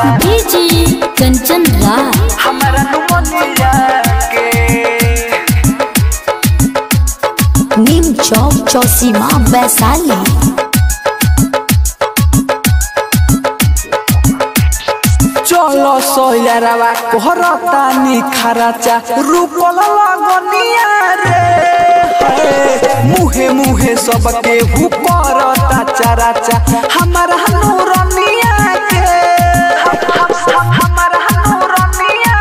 DJ Kanchan राज हमारा pneumoniae के नीम चौक चौसीमा वैशाली चलो सोयरवा कोहरता निखराचा रूपल लगनिया रे हे, मुहे मुहे सबके हुकरता चराचा हमारा नूरनिया के हम- हम- हम- हमारा नूरनिया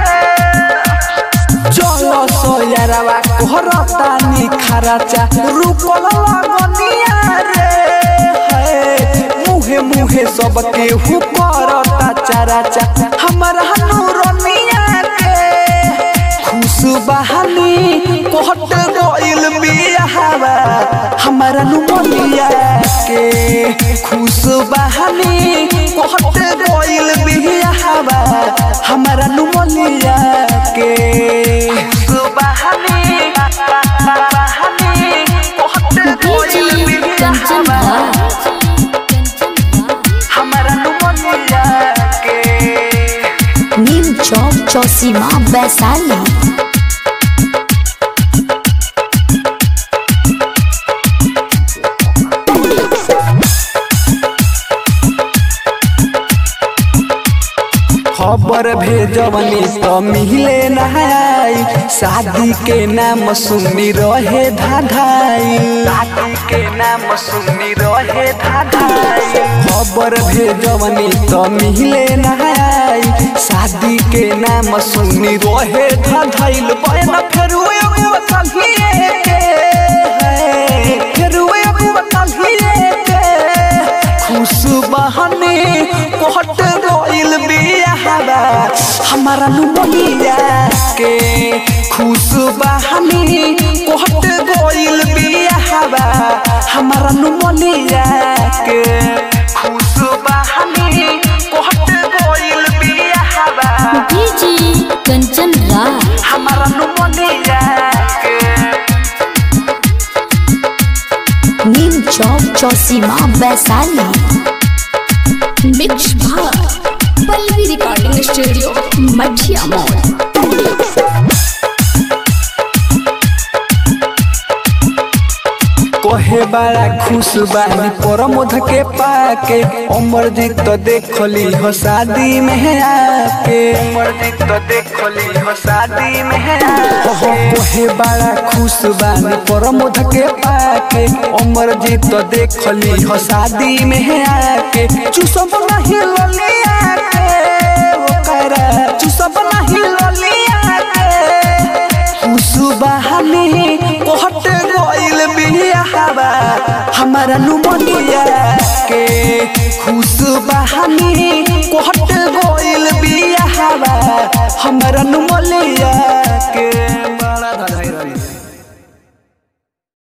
के चलो सोयरवा कोहरता निखराचा रूपल लगनिया रे हे, मुहे मुहे सबके हुकरता चराचा हमारा नूरनिया के खुश बहानी कोहट गइल बियाहवा हमारा नुमनिया के खुश बहानी कोहट गइल बियाहवा हमारा नुमनिया के खुश बहानी बहानी कोहट गइल डीजे कंचन बियाहवा राज हमारा नुमनिया के नीम चौक चौसीमा वैशाली खबर भेजवनी तो मिले नहाई शादी के नाम सुनी रहे धाधाई शादी के नाम सुनी रहे धाधाई खबर भेजवनी तो मिले नहाई शादी के नाम सुनी रहे धाधाइल बहन फेर एगो तलिए के है, फेर एगो तलिए के खुश बहने कोहट रोइल बियाहवा हमारा नुमनिया के खुश बहने कोहट रोइल बियाहवा हमारा नुमनिया के खुश बहने कोहट रोइल बियाहवा डीजे कंचन राज हमारा नुमनिया के नीम चौक चौसीमा वैशाली मिक्स भाग Pallavi recording studio Mathiya mall कोहे बड़ा खुश बानी परमोध के पाके अमरजीत तो देखली हो शादी में आके अमरजीत तो देखली हो शादी में आके कोहे बड़ा खुश बानी परमोध के पाके अमरजीत तो देखली हो शादी में आके चुसब नहीं ललिया के ओकरा चुसब नहीं ललिया के खुशबहानी कोहट गइल बियाहवा हमारा नुमनिया के खुश